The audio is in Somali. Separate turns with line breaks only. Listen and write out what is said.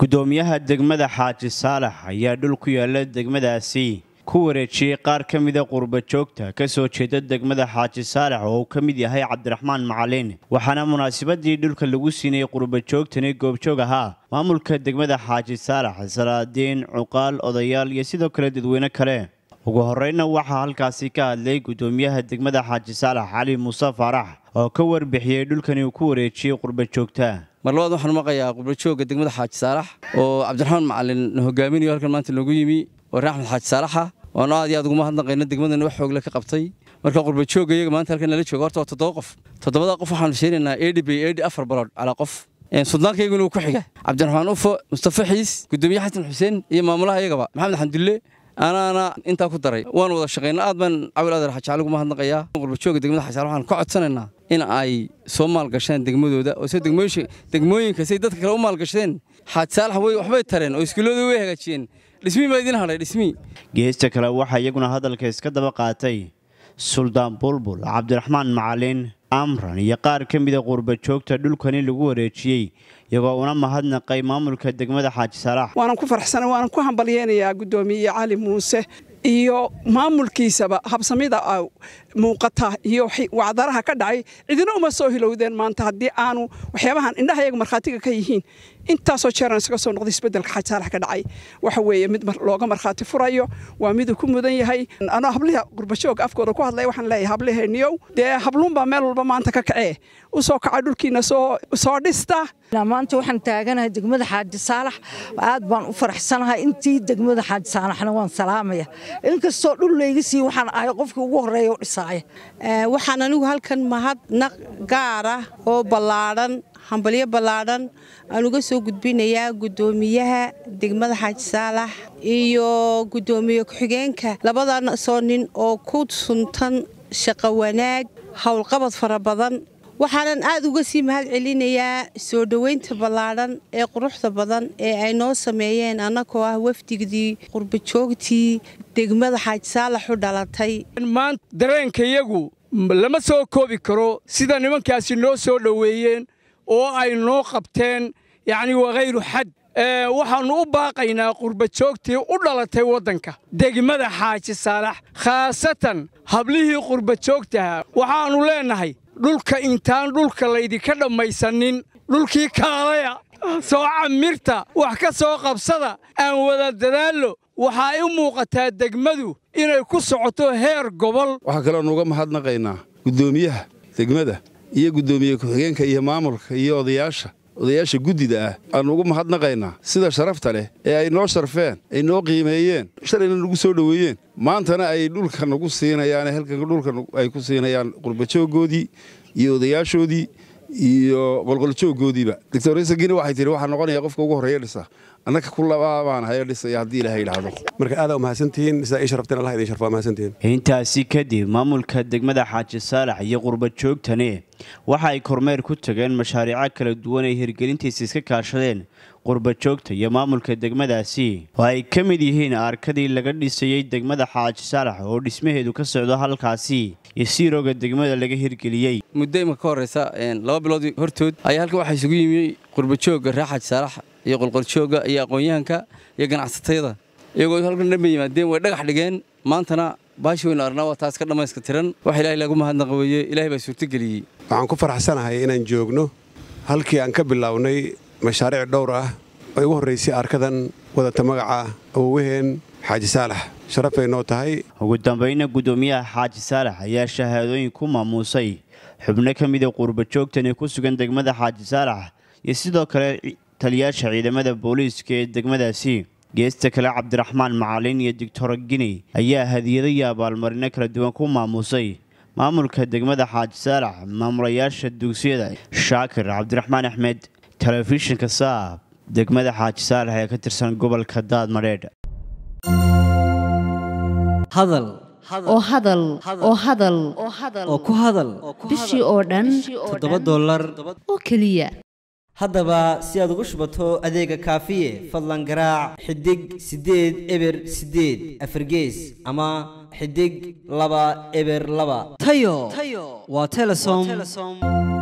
gudoomiyaha degmada xaaji saalax ayaa dhul ku yaala degmadaasi ku wareejiyey qaar ka mida qurba joogta ka soo jeeda degmada xaaji saalax oo uu ka mid yahay cabdiraxmaan macalin waxaana munaasabadii dhulka lagu siinayay qurba joogtani goobjoog ahaa maamulka degmada xaaji saalax salaadiin cuqaal odayaal iyo sidoo kale dadweyne kale ugu horeyna waxaa halkaasi ka hadlay gudoomiyaha degmada xaaji saalax cali muuse faarax oo ka warbixiyey dhulkani uu ku wareejiyey qurba joogta
mar labaad waxaan maqayaa qurbajooga degmada xaaji saalax oo cabdiraxmaan macalin na hogaaminayo halkan maanta noogu yimi oo reer axmed xaaji saalaxa waanu aad iyo aad uguma hadnaqayna degmadana wax xoogle ka qabtay marka qurbajooga iyaga maanta halkan nala jooga horta waa toddoba qof toddobada qof waxaanu sheegaynaa eedhi bay eedhi afar balood calaa qof suldaankayguna uu ku xiga cabdiraxmaan ufo mustafa xiis gudoomiye xasan xuseen iyo maamulaha iyagaba maxamed xamdulle anaana intaa ku daray waan wada shaqayna aad baan cawil adeer xajaale ugu mahadnaqayaa qurbajooga degmada xajaale waxaan ka codsanaynaa in ay soo maalgasheen degmadooda oo se degmooyinka say dadka kale u maalgashadeen xaaji saalax way waxbay tareen oo iskuullooda way hagaajiyeen dhismii baa idin hadhay dhismii
geesta kale waxaa iyaguna hadalka iska daba qaatay suldaan bulbul cabdiraxmaan macalin amran iyo qaar ka mida qurba joogta dhulkani lagu wareejiyey iyagoo una mahadnaqay maamulka degmada xaaji saalax
waanan ku farxsana waanan ku hambalyeynayaa guddoomiye cali muuse iyo maamulkiisaba habsamida muuqata iyo wacdaraha ka dhacay cidina uma soo hilowdeen maanta haddii aanu waxyaabahan indhaha iyaga markhaatiga ka yihiin intaasoo jeeran isaga soo noqday isbeddelka xaaji saalax ka dhacay waxa weeye mid looga markhaati furayo waa miduu ku mudan yahay anoo habliha qurbajooga afkooda ku hadlaya waxaan leeyahay hablaheeniyow dee habluunbaa meel walba maanta ka kacee u soo kaca dhulkiina soo dhista
maanta waxaan taaganahay degmada xaaji saalax aad baan u faraxsanahay intii degmada xaaji saalaxna waan salaamaya inkastoo dhul layga sii waxaan ahay qofkii ugu horreeya u dhisaaya
waxaan anigu halkan mahadnaq gaar ah oo ballaadhan hambalyo ballaadhan aan uga soo gudbinayaa guddoomiyaha degmada xaaji saalax iyo guddoomiye ku-xigeenka labada soo nin oo ku suntan shaqo wanaag howlqabad fara badan waxaanan aad uga sii mahad celinayaa soo dhoweynta ballaadhan ee quruxda badan ee ay noo sameeyeen annagoo ah wafdigdii qurbajoogtii degmada xaaji saalax u dhalatay
maanta dareenka iyagu lama soo koobi karo sida nimankaasi noo soo dhoweeyeen oo ay noo qabteen yacni waa khayru xad waxaannu u baaqaynaa qurbajoogtii u dhalatay waddanka degmada xaaji saalax khaasatan hablihii qurbajoogtaha waxaannu leennahay dhulka intaan dhulka laydinka dhammaysanin dhulkii kaalaya soo camirta wax ka soo qabsada aan wada dadaallo waxaa i muuqataa degmadu inay ku socoto heer gobol
waxaa kaloo nuuga mahadnaqaynaa guddoomiyaha degmada iyo guddoomiye ku-xigeenka iyo maamulka iyo odayaasha odayaasha guddida ah aannu ugu mahadnaqaynaa sida sharafta leh ee ay noo sharfeen ay noo qiimeeyeen shalayna nagu soo dhoweeyeen maantana ay dhulka nagu siinayaan halkan dhulka ay ku siinayaan qurbajooggoodii iyo odayaashoodii iyo qolqoljooggoodiiba doctor isagina waxay tihi waxaa noqonaya qofka ugu horreeya dhisa annaka ku labaabaan haya dhisaya haddii ilaahay yidhaahdo
marka aadaa umahadsantihiin sidaa ii sharafteen allah idin sharfaa mahadsantihiin
intaasi kadib maamulka degmada xaaji saalax iyo qurba joogtani waxa ay kormeer ku tageen mashaariico kala duwan ay hirgelintiisa iska kaashadeen qurba joogta iyo maamulka degmadaasi oo ay ka mid yihiin arkadii laga dhisayey degmada xaaji saalax oo dhismaheedu ka socdo halkaasi iyo siirooga degmada laga hirgeliyey
muddo imika ka horraysa laba bilood hortood ayaa halkan waxaa isugu yimi qurbajoogga reer xaaji saalax iyo qolqoljoogga iyo aqoon-yahanka iyo ganacsatayada iyagoo halkan dhanba yimaadeen way dhagax dhigeen maantana baashi weynu arnaa waa taas ka dhammayska tiran wax ilahay lagu mahadnaqa weeye ilahay baa suurtogeliyey
waxaan ku faraxsanahay inaan joogno halkii aan ka bilownay mashaariic dhowr ah oo ugu horraysay arkadan wadata magaca awowaheen xaaji saalax sharafay noo tahay
ugu dambayna guddoomiyaha xaaji saalax ayaa shahaadooyin ku maamuusay xubno ka mida qurba joogtani ku sugan degmada xaaji saalax iyo sidoo kale taliyaasha ciidamada booliiska ee degmadaasi geesta kale cabdiraxmaan macalin iyo doctor giney ayaa hadiyado iyo abaalmarino kala duwan ku maamuusay maamulka degmada xaaji saalax maamulayaasha dugsiyada shaakir cabdiraxmaan axmed telefishinka saab degmada xaaji saalax ee ka tirsan gobolka daadmadheedh
hadal oo hadal oo hadal oo ku hadal
bishii oo dhan
toddoba dollar
oo keliya
haddaba si aad ugu shubato adeega kaafiye fadlan garaac xidig siddeed eber siddeed afargees ama xidig laba eber laba tayo waa telesom